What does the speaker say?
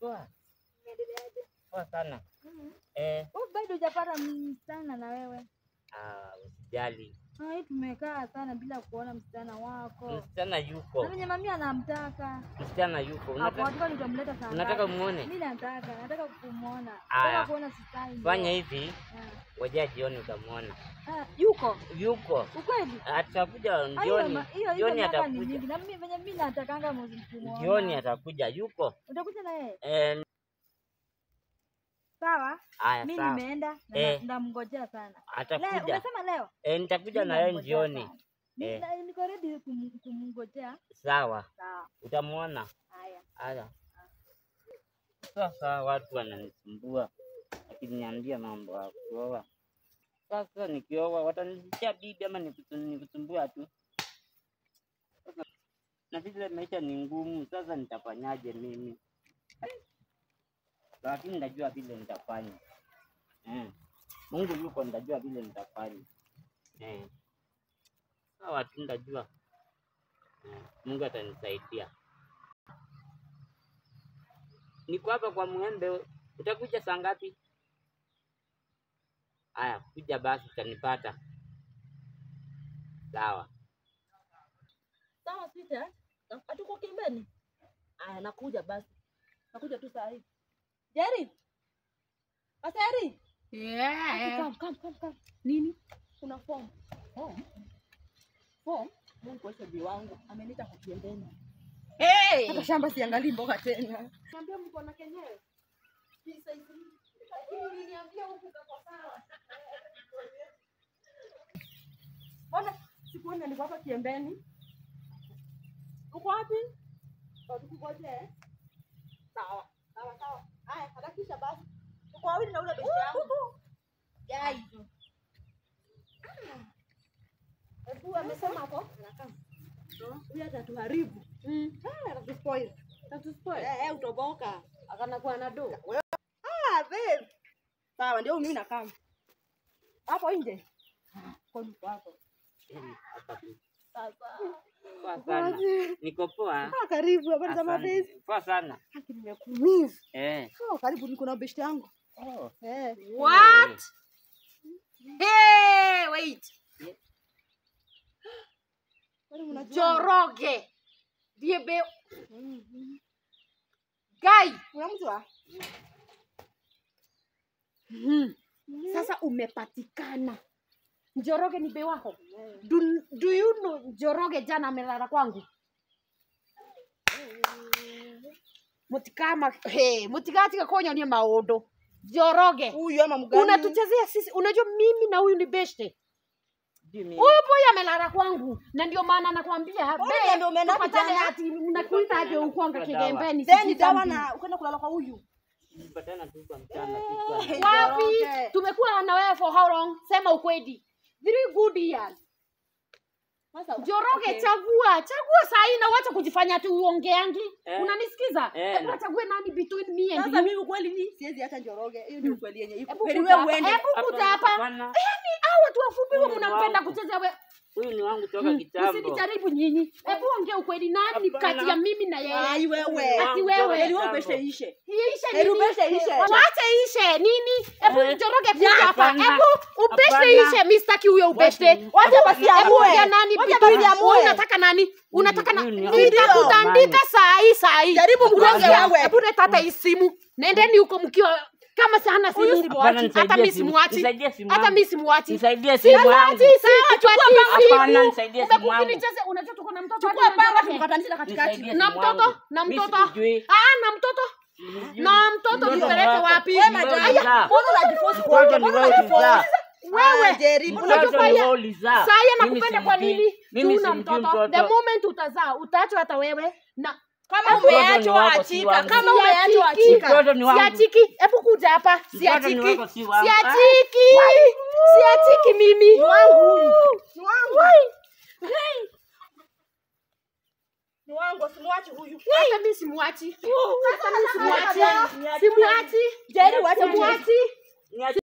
Poa. Unaendeleaje? Poa sana. Mhm. Eh, Wewe bado hujapata msichana na wewe? ah, usijali. Ah, hii tumekaa sana bila kuona msichana wako. Msichana yuko. Na venye mami anamtaka. Msichana yuko. Hapo Unataka watu nitamleta sana. unataka muone? Mimi nataka, nataka kumuona. Aya. Nataka kuona sitai. Fanya hivi, Ah. ngoja jioni utamwona. Ah, yuko. Yuko. Ukweli? Atakuja Ah, hiyo jioni. ma- hiyo hiyo Jioni miaka ni atakuja. mingi. Na mimi venye mimi natakanga mwezi kumuona. Jioni atakuja. Yuko. Utakuja na yeye? Eh, Sawa? haya Mimi sawa. nimeenda na Eh. ndamngojea sana. Leo Atakuja. umesema leo? Eh, nitakuja Mimi na yeye namngojea jioni. sana. Ni- Eh. na- Niko ready kum- kumngojea. Sawa. Sawa. Utamwona. Haya. Haya. Sasa watu wananisumbua akiniambia mambo ya kuoa. Sasa nikioa watanisikia bibi ama nikusu- nikusumbua tu. Sasa na vile maisha ni ngumu, sasa nitafanyaje mimi? Lakini nitajua vile nitafanya. Eh. Mungu yuko, nitajua vile nitafanya. Eh. Sawa tu nitajua. Eh. Mungu atanisaidia. Niko hapa kwa Mwembe, utakuja saa ngapi? Aya, kuja basi utanipata. Sawa. Sawa sweetheart. Hatuko kimbeni? Aya, nakuja basi. Nakuja tu saa hii. Jerry. Aseri. Yeah. Come, come, come, come. Nini? Kuna form. Form? Form? Mungu kuwesha bi wangu. Ameniita kwa kiembeni. Hey. Hata shamba siangalii mboga tena. Niambia mko na kenyewe. Hii size hii. Lakini uliniambia huku kako sawa. Mbona sikuona niko hapa kiembeni? Uko wapi? Kwa tukungojee. Sawa. Sawa sawa. Haya, harakisha basi. Uko wawili na ule besti yangu. Yai. Hebu amesema hapo. Huyu atatuharibu. Mm. Ah, atatuspoil. Atatuspoil. Eh, eh, utoboka. Akana kuwa na do. Ah, babe. Sawa, ndio mimi nakaa. Hapo nje. Kwa nini hapo? Eh, hapa tu. Sasa. Poa sana. Niko poa. Ah, karibu habari za Asante. mabezi. Poa sana. Haki nimekumiss. Eh. Oh, karibu niko na besti yangu. Oh. Eh. What? Hey, wait. Kwani mnajua? Joroge. Diebe. Guy. Unamjua? Mhm. Sasa umepatikana. Njoroge ni be wako. Do, do you know Njoroge jana amelala kwangu? Mutikama hey, mutikatika konyonie maundu. Njoroge. Huyu ama mgani? Unatuchezea sisi. Unajua mimi na huyu ni beshte. Sijui mimi. Huyu boy amelala kwangu na ndio maana nakwambia Mbona be, ndio umeenda tupatane kijana? ati unakuita aje ukwanga Dawa. kigembeni. Then sijui dawa something. na ukaenda kulala kwa huyu. Tulipatana tu kwa mchana kichwani. Hey, wapi Njoroge. tumekuwa na wewe for how long sema ukweli three good years Sasa Njoroge okay. chagua chagua saa hii na wacha kujifanya tu uongeangi Eh. unanisikiza Eh, hebu na- achague nani between me and Sasa you mimi ukweli ni siwezi acha Njoroge. Hiyo ndio ukweli yenye iko. hebu Heri kuja wewe hapa uende. hebu kuja hapa Hapana. yani hao watu wafupi wa Huyu ni mnampenda wangu. kucheza we Huyu ni wangu toka Hmm, kitambo. usinijaribu nyinyi hebu ongea ukweli nani Hapana. kati ya mimi na yeye Ai wewe. Ati Wangu wewe. toka Heri wewe kitambo. ubeshe ishe. iishe Heri nini ubeshe ishe. wache ishe nini hebu Eh. Njoroge kuja hapa Hapana. hebu ubeshe Hapana. ishe mistaki huyo ubeshe Wacha- Wacha basi Hebu amue. ongea nani Wacha between- basi amue. Wewe unataka nani unataka na huyu ni- nitakutandika saa hii saa hii Jaribu mgonge Unasikia? wewe. hebu leta hata hii simu nendeni huko mkiwa kama sana Huyu simu simu Hapana, wachi. nisaidie hata mi simu. simuachi Nisaidie simu hata yangu. mi simuachi Nisaidie simu yangu. simuachi sikupatii Hapana, simu nisaidie simu umekuwa yangu. ukinicheza unajua tuko na mtoto Chukua hadi na panga Njoroge. tukatanisha katikati. Nisaidie na simu mtoto yangu. na Mimi mtoto sikujui. ah na mtoto Sikujui. na mtoto Mtoto nipeleke wako. wapi Wewe Mtoto madam. ulizaa. Mbona unajiforce Mtoto kuongea? ni Mbona wewe unajiforce? ulizaa. wewe Ah, Jerry, mbona Unajua Mtoto kwa ni hiyo- wewe ulizaa. saa hii Mimi nakupenda kwa simjui. nini Mimi tuna simjui mtoto the mtoto. moment utazaa utaachwa hata wewe na Kama Mtoto ni umeachwa wako, si achika. wangu. Kama umeachwa Siachiki. achika. Mtoto ni wangu. siachiki hebu kuja hapa Mtoto ni siachiki wako, si wangu. siachiki siachiki mimi Ni wangu huyu. Ni wangu. Ni wangu, simwachi huyu. hata mi simwachi hata mi simwachi Niache. simwachi Jerry, wacha simwachi